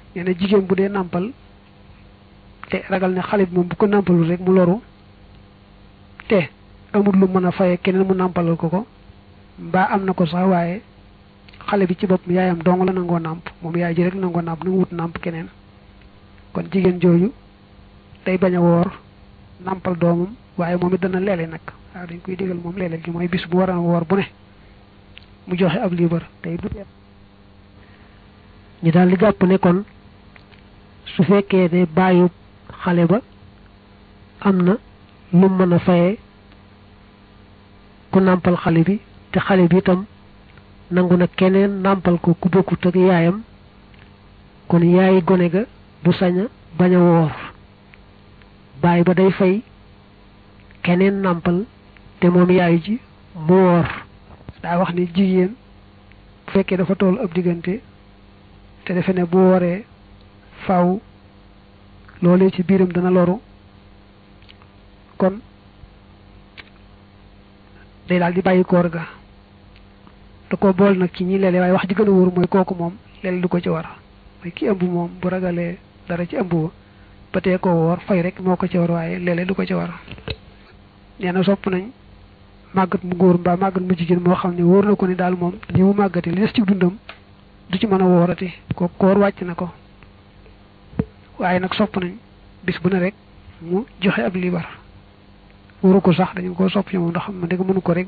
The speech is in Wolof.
nee na jigéen bu dee nàmpal te ragal ne xale bi moom bu ko nàmpalul rek mu loru te amul lu mën a faye keneen mu nàmpalal ko ko mbaa am na ko sax waaye xale bi ci bopp yaayam dong la nangoo nàmp moom yaay ji rek nangoo nàmp nu mu wut nàmp keneen kon jigéen jooju day bañ a woor nàmpal doomam waaye moom it dana leele nag waaw dañ koy digal moom leele gi mooy bis bu war a woor bu ne mu joxe ab liibar tey du ñu daal di jàpp ne kon su fekkee ne bàyyi xale ba am na lu mën a faye ku nàmpal xale bi te xale bi itam nangu na keneen nàmpal ko ku bokkut ak yaayam kon yaayi gone ga du sañ a bañ a woor bàyyi ba day fay keneen nàmpal te moom yaay ji mu woor daa wax ni jigéen bu fekkee dafa toll ab diggante te defe ne bu wooree faw loolee ci biiram dana loru kon day daal di bàyyi koor ga da ko bool nag ci ñi leele waaye wax ji gën a wóor mooy kooku moom leel du ko ci war mooy ki ëmb moom bu ragalee dara ci ëmb ba ba tee ko woor fay rek moo ko ci war waaye leele du ko ci war nee na sopp nañ màggat mu góor mbaa màggat mu jigéen moo xam ne wóor na ko ni daal moom li mu màggati li des ci dundam du ci mën a woorati ko koor wàcc na ko waaye nag sopp nañ bis bu ne rek mu joxe ab liibar waru ko sax dañu ko sopp ci moom ndax ma dégg mënu ko rek